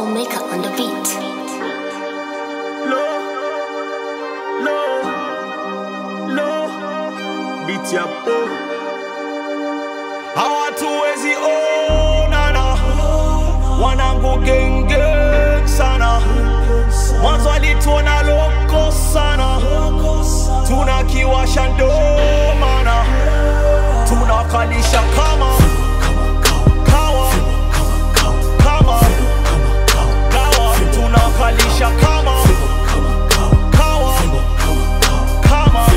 Maker on the beat. Low, low, low, beat ya po. Hawatuwezi onana, wanangu genge sana. Mwanzo alituona loko sana, tunakiwasha ndo maana tunakalisha kama kawa kama kawa tunakalisha kama kawa kama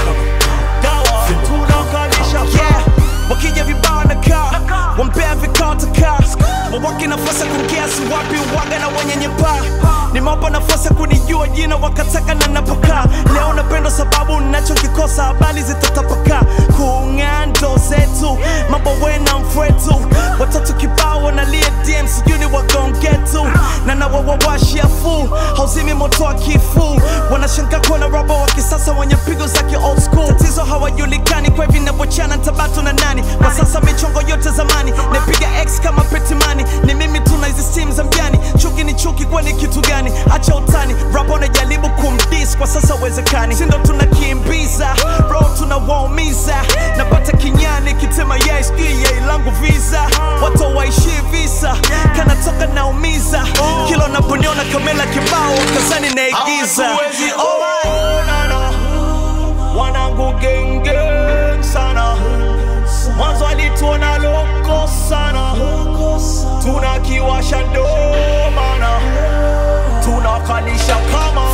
dawa tunakalisha yeah wakija vibao na kaa wampea vikao takaa wawake nafasi ya kumkiasi wapi waga na wenye nyepaa nimewapa nafasi ya kunijua jina wakataka na napokaa leo napendwa sababu nachokikosa habari zitatapakaa kung'aa ndo zetu mambo wena mfwetu watoto kibao wanalia dm sijui ni wagongetu na nawawawashia fu hauzimi moto wa kifu wanashangaa kuona robo wa kisasa wenye pigo za ki old school tatizo hawajulikani kwa hivi navyochana tabatu na nani kwa sasa michongo yote zamani napiga x kama petimani ni mimi tuna hizi simu za mjani chuki ni chuki kwani kitu gani acha utani rapa unajaribu kumdis kwa sasa uwezekani sindo tunakimbiza ro tunawaumiza napata kinyani kitema yai sijui yai langu visa watu waishi visa kanatoka naumiza kila unaponiona kamela kibao kazani naigiza hawatuwezi onana wanangu genge sana mwanzo alituona loko sana tunakiwasha ndo maana tunakalisha kama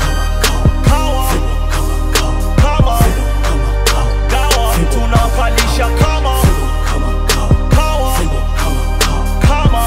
kawa kama dawa tunakalisha kama kawa kama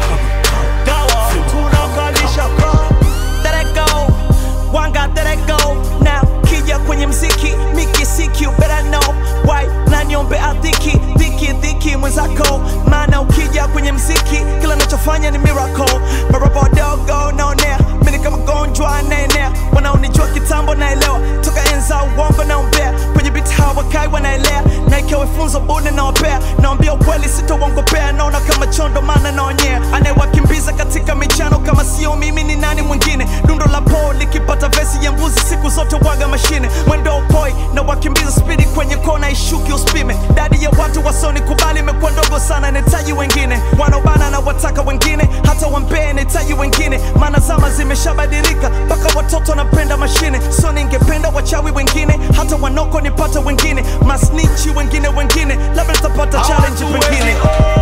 dawa tunakalisha kama Let it go, one got let it go now kija kwenye mziki miki siki you better know why na niombe adhiki dhiki dhiki mwenzako maana ukija kwenye mziki kila nachofanya ni miracle marapa wadogo naonea mini kama gonjwa anaenea wanaonijua kitambo naelewa toka enza uongo naombea kwenye biti hawakai wanaelea na ikiwa funzo bune nawapea naambia ukweli sitouongopea naona kama chondo maana naonyea anayewakimbiza katika michano kama sio mimi ni nani mwingine dundo la po likipata vesi ya mbuzi siku zote waga mashine mwendo upoi na wakimbiza spidi kwenye kona ishuki uspime dadi ya watu wasoni kubali imekuwa ndogo sana nahitaji wengine wanaobana na wataka wengine hata wampee nahitaji wengine maana zama zimeshabadilika mpaka watoto wanapenda mashine so ningependa wachawi wengine hata wanoko nipate wengine masnichi wengine wengine labda nitapata challenge pengine Hawatuwezi